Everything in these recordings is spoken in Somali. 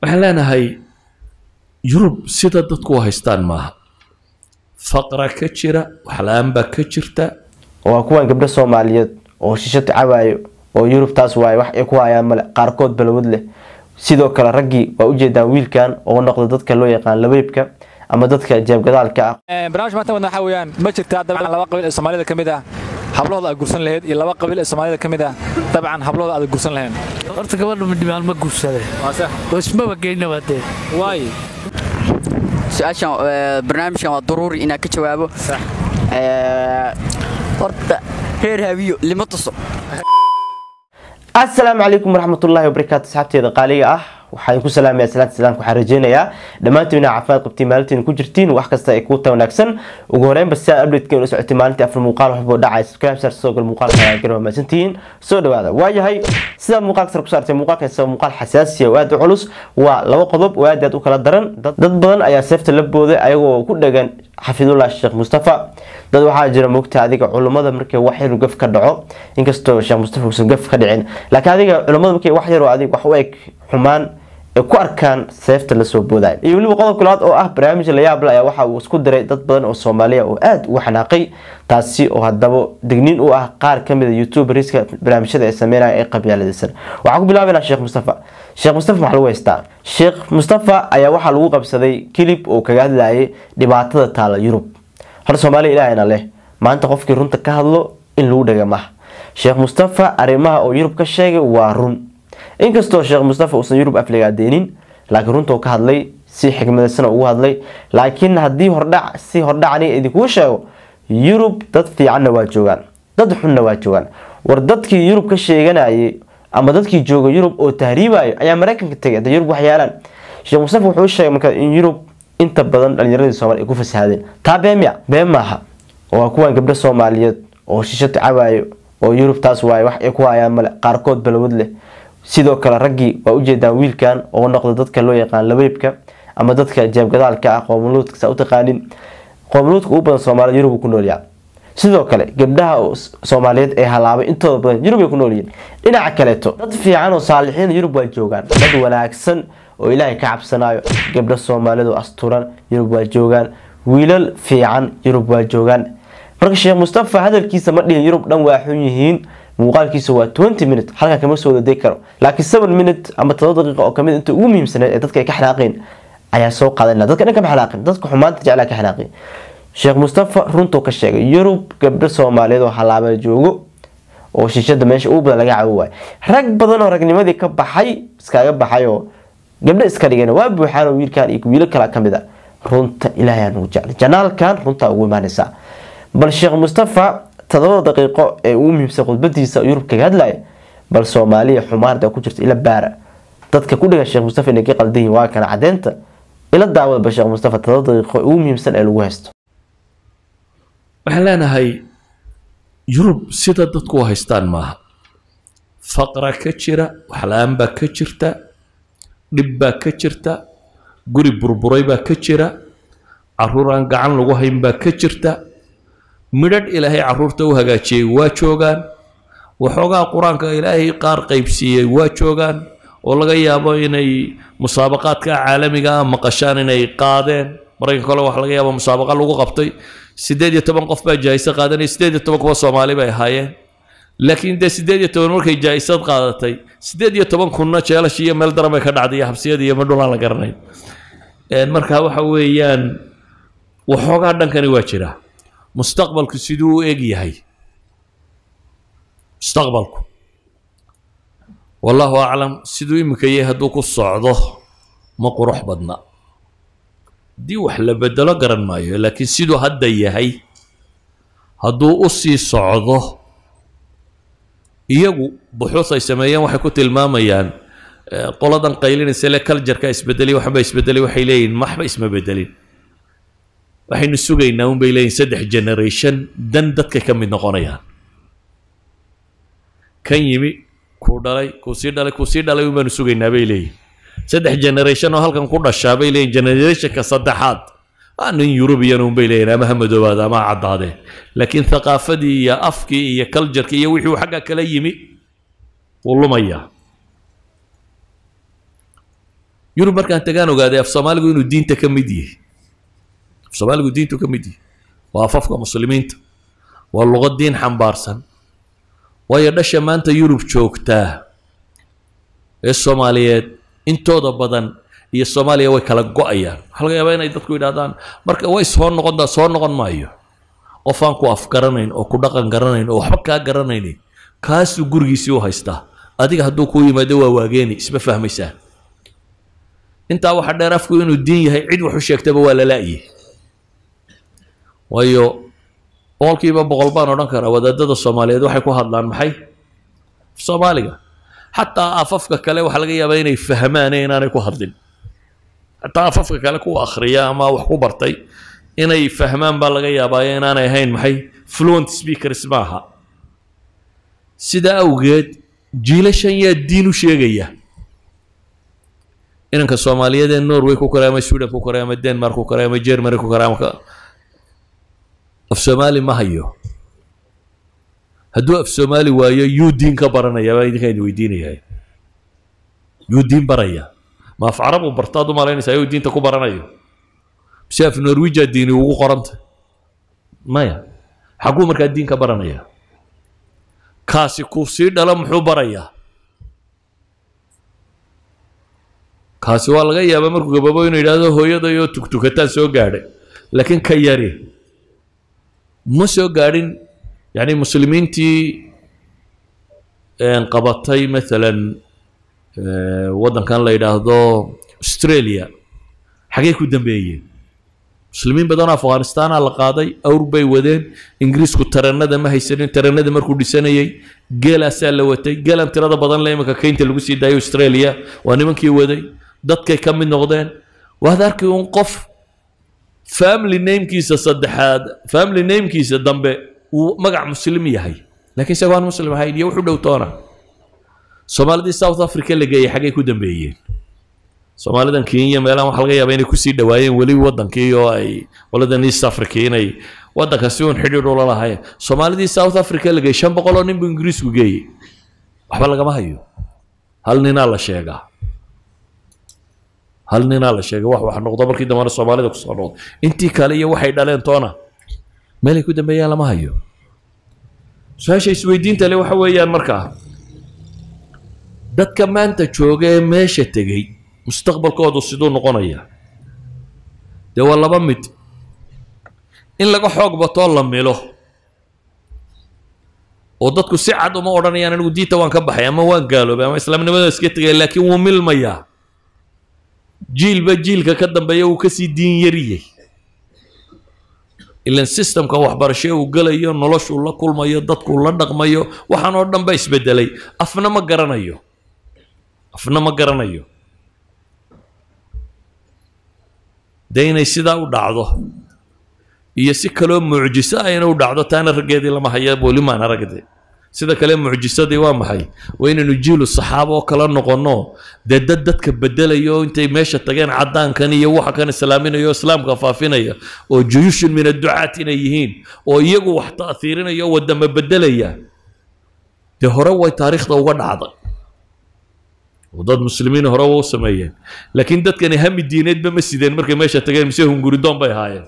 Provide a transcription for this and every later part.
waxaan leenahay yurub sida dadku u haystaan maaha faqra ka jira waxla-aan baa ka jirta waa kuwan gabdho soomaaliyeed oo shisho tacabaayo oo yurub taas waaye wax ay ku hayaan male qaarkood balwad leh sidoo kale raggii waa ujeedaan wiilkan oo noqda dadka loo yaqaan labeybka ama dadka jeebgadaalka ah barnaamij maanta wadna waxaa weeyaan ma jirtaa dabcan laba qabiil ee soomaalida ka mid ah hablahooda aad gursan lahayd iyo laba qabiil ee soomaalida ka mid ah dabcan hablahooda aad gursan lahayn horta gabadha midhimaan ma guursade oo ismaba geyna waa dee waay su-aashan barnaamijkan waa daruuri inaan ka jawaabo horta reer hawiyo lima tuso asalaamu calaykum waraxmatullaahi wabarakaatu asxaabteeda qaaliga ah waxaan ku salaamaya salaanta islaamka waxaan rajeynayaa dhammaantiin inaa caafimaad qabtiin maalintiin ku jirtiin wax kasta ay kuu ta wanaagsan ugu horeynba si aad updateka ula socotay maalintii afar muuqaal waxbuu dhacay subscribe sar soo gal muuqaalka ayaa garan mahadsantihiin soo dhawaada waayahay sidaad muuqaalka sar ku saartay muuqaalkan isaga muuqaal xasaasiya oo aad u culus waa laba qodob oo aad aad u kala daran dad badan ayaa seefta la booday ayagoo ku dhagan xafidullah sheekh mustafa dad waxaa jira moogta adiga culummada markay wax yar gaf ka dhaco inkastoo sheekh mustafa uusan gaf ka dhicin laakiin adiga culummada markay wax yaroo adig wax u eg xumaan ay ku arkaan seefta lasoo booday iyo weliba qodobka labaad oo ah barnaamij layaable ayaa waxa uu isku diray dad badan oo soomaaliya oo aada uga xanaaqay taasi oo haddaba digniin u ah qaar kamid a youtuberska barnaamijyada ay sameynaya ee qabyaaladaysan waxaan ku bilaabaynaa sheekh mustafa sheekh mustafa maxaa lagu haystaa sheekh mustafa ayaa waxaa lagu qabsaday kilib oo kaga hadlayay dhibaatada taala yurub hor soomaaliya ilaahayna leh maanta qofkii runta ka hadlo in lagu dhaga maha sheekh mustafa arrimaha oo yurub ka sheegay waa run inkastoo sheekh mustafa uusan yurub afligaadeinin laakiin runtuu ka hadlay si xikmadaysan ugu hadlay laakiin haddii hordhac si hordhacani idinkuu sheego yurub dad fiicanna waa joogaan dad xunna waa joogaan war dadkii yurub ka sheeganayay ama dadkii jooga yurub oo tahriibayo ayaa mareykanka tegay hadda yurub waxyaalaan sheekh mustafa wuxuu sheegay marka in yurub inta badan dhalinyaradii soomali ay ku fasahaadeen taa beemya been maaha waa kuwan gabdho soomaaliyeed oo shisho tacabaayo oo yurub taas waaye wax ay ku hayaan male qaarkood balwad leh sidoo kale raggii waa ujeedaan wiilkan oo noqda dadka loo yaqaan labeybka ama dadka jeebgadaalka ah qoomuluudka saa u taqaanin qoomuluudka ugu badan soomaalida yurub ku noolyaa sidoo kale gabdhaha soomaaliyeed ee halaabay intooda badan yurub ay ku noolyihiin dhinaca kaleeto dad fiican oo saalixiin yurub waa joogaan dad wanaagsan oo ilaahay ka cabsanayo gabdho soomaalidu asturan yurub waa joogaan wiilal fiican yurub waa joogaan marka sheekh mustafa hadalkiisa ma dhihin yurub dhan waa xun yihiin muuqaalkiisa waa twenty minute halkan kama soo wadadegi karo laakiin seven minute ama todoba daqiiqa oo kamid inta ugu muhiimsaneed ee dadka ay ka xanaaqeen ayaa soo qaadanaa dadka dhan kama xanaaqin dadka xumaanta jeclaa ka xanaaqin sheekh mustafa runtuu ka sheegay yurub gabdho soomaaliyeed oo halaaba joogo oo shishada meesha ugu badan laga cabo waayo rag badan oo ragnimadii ka baxay iskaga baxay oo gabdho iska dhigeen waa buuxaan oo wiilkan iyo wiilo kala kamid a runta ilaahay aan ugu jeclay janaalkan runtaa ugu imaanaysaa bal sheekh mustafa todobada daqiiqo ee ugu muhiimsan khudbadiisa yurub kaga hadlaya bal soomaaliya xumaarda ku jirta ila baara dadka ku dhigan sheekh mustafa inay ka qaldan yihin waa kana cadeynta ila daawadba sheekh mustafa todoba daqiiqo ugu muhiimsan ee lagu haysto waxaan leenahay yurub sida dadku u haystaan maaha faqra ka jira waxla-aan baa ka jirta dhib baa ka jirta guri burburay baa ka jira caruur aan gacan lagu hayn baa ka jirta midhadh ilaahay caruurta u hagaajiyey waa joogaan waxoogaa qur-aanka ilaahay qaar qaybsiiyey waa joogaan oo laga yaabo inay musaabaqaadka caalamiga ah maqashaan inay qaadeen maraykan kale waxa laga yaabo musaabaqa lagu qabtay siddeed iyo toban qof baa jaayise qaadanaya siddeed iyo toban kuwa soomaali bay ahaayeen laakiin dee siddeed iyo toban markay jaayisad qaadatay siddeed iyo toban kunna jeelash iyo meel daran bay ka dhacday iyo xabsiyada iyo madhulaan la garanayn marka waxa weeyaan waxoogaa dhankani waa jira mustaqbalku siduu u eg yahay mustaqbalku wallahu aclam siduu iminka yahay hadduu ku socdo ma qurux badna haddii wax la bedelo garan maayo laakiin siduu hadda yahay hadduu u sii socdo iyagu buxuus ay sameeyeen waxay ku tilmaamayaan qoladan qaylinaysa le culjarka isbedelay waxba isbedelay waxay leeyihin maxba isma bedelin waxaynu sugaynaa un bay leeyihin saddex generation dan dadka ka mid noqonayaan kan yimi kuu dhalay kuu sii dhalay kuu sii dhalay un baanu sugaynaa bay leeyihin saddex generation oo halkan ku dhashaa bay leeyihin generationka saddexaad waa nin yurubiyan un bay leeyihin ama ha madoobaada ama ha caddaadee laakiin thaqaafadii iyo afkii iyo culjarkii iyo wixii uu xagga kala yimi wuu lumayaa yurub markaan tagaan ogaaday af soomaaligu inuu diinta ka mid yahay af soomaaligu diintu ka mid yahay waa afafka muslimiinta waa luqad diin xambaarsan waayo dhasha maanta yurub joogtaa ee soomaaliyeed intooda badan iyo soomaaliya way kala go-ayaan waxaa laga yaabaa inay dadku yidhahdaan marka way soo noqon soo noqon maayo qof aan ku afgaranayn oo ku dhaqan garanayn oo waxba kaa garanaynin kaasuu gurigiisii u haystaa adiga hadduu kuu yimaado waa waageeni isma fahmaysaa intaa waxaa dheer afku inuu diin yahay cid wax u sheegtaba waa la la'yi waayo boqolkiiba boqol baan odhan karaa wadaadada soomaaliyeed waxay ku hadlaan maxay soomaaliga xataa afafka kale waxaa laga yaabaa inay fahmaan inaanay ku hadlin xataa afafka kale kuwa akhriya ama wax ku bartay inay fahmaan baa laga yaabaa inaanay ahayn maxay fluent speakers maaha sidaa awgeed jiilashan yaa diin u sheegaya inanka soomaaliyeed ee norway ku koray ama sweden ku koray ama denmark ku koray ama germany ku koray ama af soomaali ma hayo hadduu af soomaali waayo yuu diin ka baranaya baa idinka idin weydiinaya yuu diin baraya ma af carab uu bartaad u malaynaysaa yuu diinta ku baranayo mise af norwijaa diini ugu qoranta maya xagguu markaa diin ka baranaya kaasi kuu sii dhalo muxuu barayaa kaasi waa laga yaabaa markuu gababo inuu yidhaahdo hooyadayoo tugtukataan soo gaadhay laakiin ka yari ma soo gaadhin yani muslimiintii qabatay maalan waddankan la yidhaahdo australia xagee ku dambeeyeen muslimiin badanoo afghanistaana la qaaday awr bay wadeen ingiriisku tareenada ma haysanin tareenada markuu dhisanayay geelaasaa la watay geelan tirada badan le imanka keynta lagu sii daayay australia waa nimankii waday dadkay ka mid noqdeen waad arki un qof family namekiisa saddexaad family namekiisa dambe uu magac muslim yahay laakiin isagoo aan muslim ahayn iyo wuxu dhow toona soomaalidii south africa la geeyay xaggay ku dambeeyeen soomaalidan kenya meelahan waxa laga yaaba inay kusii dhawaayeen weli wadankii oo ay qoladan east africa inay wadanka si uun xidhiidh ula lahayn soomaalidii south africa la geeyey shan boqol oo nin buu ingiriisku geeyey waxba lagama hayo hal ninaa la sheegaa hal ninaa la sheegay wax wax noqdo markii dambana soomaalida kusoo noqdo intii kale iyo waxay dhaleen toona meelay ku dambeeyaan lama hayo su-aasha isweydiinta le waxa weeyaan markaa dadka maanta jooga ee meesha tegey mustaqbalkoodu siduu noqonaya dee waa laba mid in laga xoog batoo la milo oo dadku si cad uma odhanayaan anigu diinta waan ka baxay ama waan gaaloobay ama islaamnimada iska tegay laakiin wuu milmayaa jiilba jiilka ka dambeeya uu kasii diin yariyey ilan systemka waxbarasho uu gelayo noloshuu la kulmayo dadkuu la dhaqmayo waxaan oo dhan ba isbedelay afna ma garanayo afna ma garanayo dee inay sidaa u dhacdo iyo si kaloo mucjiso ah inay u dhacdo taana raggeedii lama haya weli maan aragde sida kale mucjisadii waa maxay waa inaynu jiilu saxaabo oo kala noqonno dee dad dadka bedelayo intay meesha tageen caddaankan iyo waxa kan islaaminayo islaamka faafinaya oo juyushun min adducaat inay yihiin oo iyagu wax ta'hiirinaya oo wadama bedelaya dee hore way taariikhda uga dhacday oo dad muslimiin hore u sameeyeen laakiin dadkani hami diineedba ma sideen markay meesha tageen mise hunguridoon bay ahaayeen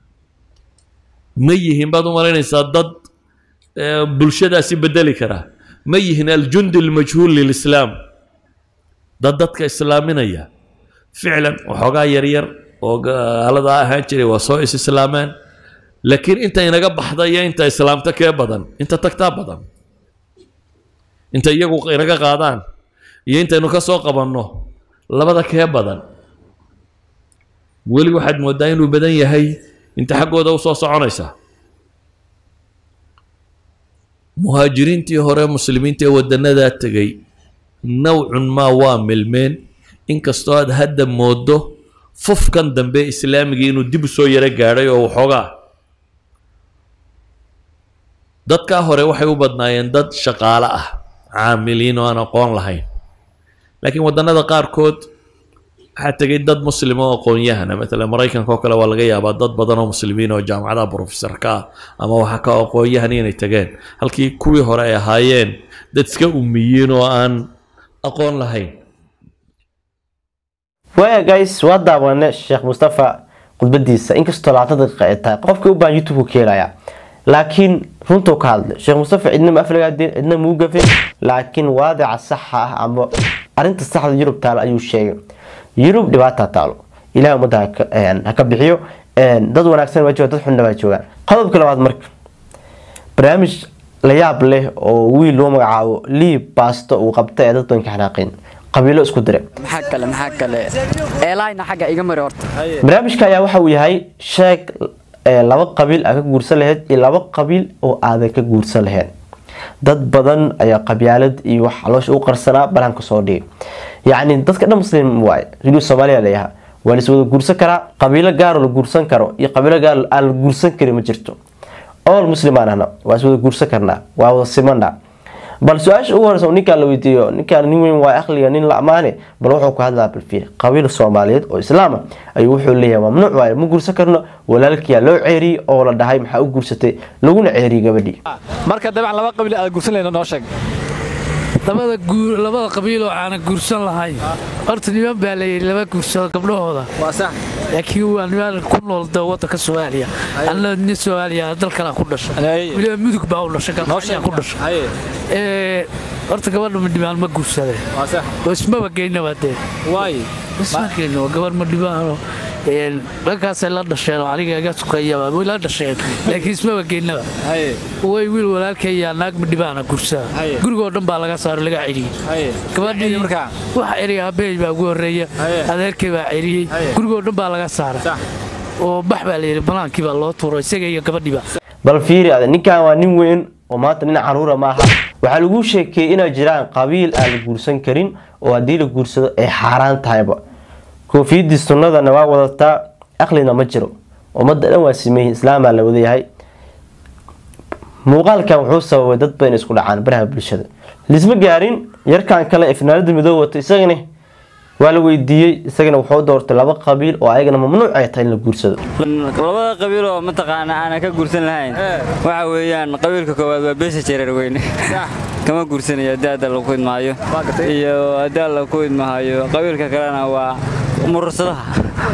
ma yihiin baad u malaynaysaa dad bulshadaasi bedeli kara ma yihiin aljundi almajhuul lilislaam dad dadka islaaminaya ficlan waxoogaa yaryar oo gaaladaa ahaan jiray waa soo is islaameen laakiin inta inaga baxda iyo inta islaamta kee badan inta tagtaa badan inta iyagu inaga qaadaan iyo intaynu ka soo qabanno labada kee badan weli waxaad moodaa inuu badan yahay inta xaggooda u soo soconaysa muhaajiriintii hore muslimiinta ee wadanadaa tegay nawcun maa waa milmeen inkastoo aad hadda moodo fufkan dambe islaamigii inuu dib u soo yaro gaadhay oo waxoogaa dadkaa hore waxay u badnaayeen dad shaqaale ah caamiliin oo aan aqoon lahayn laakiin wadannada qaarkood waxaa tegay dad muslima oo aqoon-yahana maalan maraykanka oo kale waa laga yaabaa dad badan oo muslimiin oo jaamacadaha professorka ah ama waxa ka aqoon-yahan inay tageen halkii kuwii hore ay ahaayeen dad iska umiyiin oo aan aqoon lahayn waaya guys waa daawane sheekh mustafa khudbadiisa inkastoo labaatan daqiiqa ay tahay qofka u baahan youtube ka helaya laakiin runtuu ka hadlay sheekh mustafa cidna ma aflagaadeen cidna muu gafin laakiin waadica saxa ah ama arinta saxda yurub taalo ayuu sheegay yurub dhibaataa taalo ilahay ummadda haka- een, ha ka bixiyo een, dad wanaagsan waa joogaan dad xunna waa joogaan qodobka labaad marka barnaamij la yaab leh oo wiil loo magacaabo liib baasto uu qabta ee dad badan ka xanaaqeen qabiilo isku diray maxaa kale maxaa kale eelayna xagga iga mari horta barnaamijka ayaa waxa uu yahay sheeg ee, laba qabiil aa ka guursan lahayd iyo laba qabiil oo aadan ka guursan lahayn dad badan ayaa qabyaalad iyo wax caloosha u qarsanaa balanka soo dhigay yacni dadka dhan muslim waaye riduu soomaaliya leeyaha waa la is wada guursan karaa qabiilo gaaroo la guursan karo iyo qabiilo gaar aan la guursan karin ma jirto all muslimaan ahna waa is wada guursan karnaa waa wada simana bal su-aasha ugu horeysa oo ninkaan la weydiiyo ninkaan nin weyn waa aqliga nin la amaane bal wuxuu ku hadlaa balfiir qabiil soomaaliyeed oo islaama ayuu wuxuu leeyahay mamnuuc waaye ma guursan karno walaalkiyaa loo ceeriyey oo la dhahay maxaa u guursatay laguna ceeriyey gabadhii marka dabcan laba qabiil aad guursan lahayd noo sheeg labada guur labada qabiil oo aanan guursan lahayn horta niman baa la yidhi laba guursado gabdhahooda waa sax laakiin waa niman ku nool da waddanka soomaaliya anna nin soomaaliya dalkana ku dhashay Haye. weliba mudug baa u dhashay noo galkacyaa sheeg ku dhashay haye Ee, horta gabadha madhibaan ma guursadeen waa sax oo ismaba geynaba dee waay isma geyno gabar madhibaano dhankaasay la dhasheen oo aniga iga sukayaba way la dhasheen laakiin ismaba geynaba haye way wiil walaalkaya naag madhibaana gursada Haye. gurigoo dhan baa laga saaro laga celiyey haye gabadhii markaa waxa eriya abeey baa ugu horeeya Haye. adeerkay baa celiyey Haye. gurigoo dhan baa laga saaray sax oo bax baa layidhi banaankii baa loo tuuro isaga iyo gabadhiiba bal fiiri ade ninkan waa nin weyn oo maanta nin caruura maaha waxaa lagu sheekeeyey inay jiraan qabiil aan la guursan karin oo haddii la guursado ay xaaraan tahayba koofiyadii sunnadana waa wadataa aqlina ma jiro ummadda dhan waa sameeyey islaamaa la wadayahay muuqaalkan wuxuu sababay dad badan isku dhacaan baraha bulshada lisma gaarin yarkan kale ee finaanada midoob wata isagana waa la weydiiyey isagana wuxuu doortay laba qabiil oo ayagana mamnuuc ay tahay in la guursado labada qabiil oo mataqaana aanan ka guursan lahayn waxa weeyaan qabiilka koowaad waa beesha jareer weyne kama guursanayo haddii hadda lagu idmaayo iyo haddii alla ku idmahayo qabiilka kalena waa murursadaha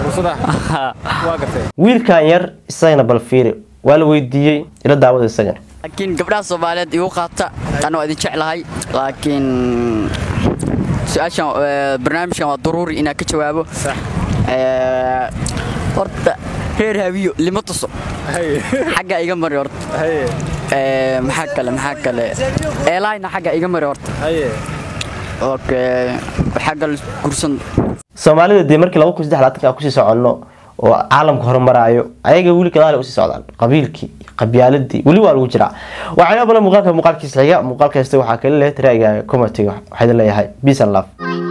waa gartay wiilkan yar isagana bal fiiri waa la weydiiyey ila daawada isagana laakiin gabdhaha soomaaliyeed igu qaata anoo idin jeclahay laakiin su-aashan eh, barnaamijkan waa daruuri inaan ka jawaabo Eh, horta reer hawiyo lima tuso xagga iga mari horta haye Eh, maxaa kale maxaa kale eelayna xagga iga mari horta haye okay xagga la gursan soomaalida dee markii laba kun saddex laatanka kusii soconno oo caalamka horumaraayo ayaga weli gadaal usii socdaan qabiilkii qabyaaladii weli waa lagu jiraa waxayna badan muuqaalka muuqaalkiisa xiga muuqaalka hasta waxaa kale leh ra'yiga comitiga waxaa idin leeyahay peace and love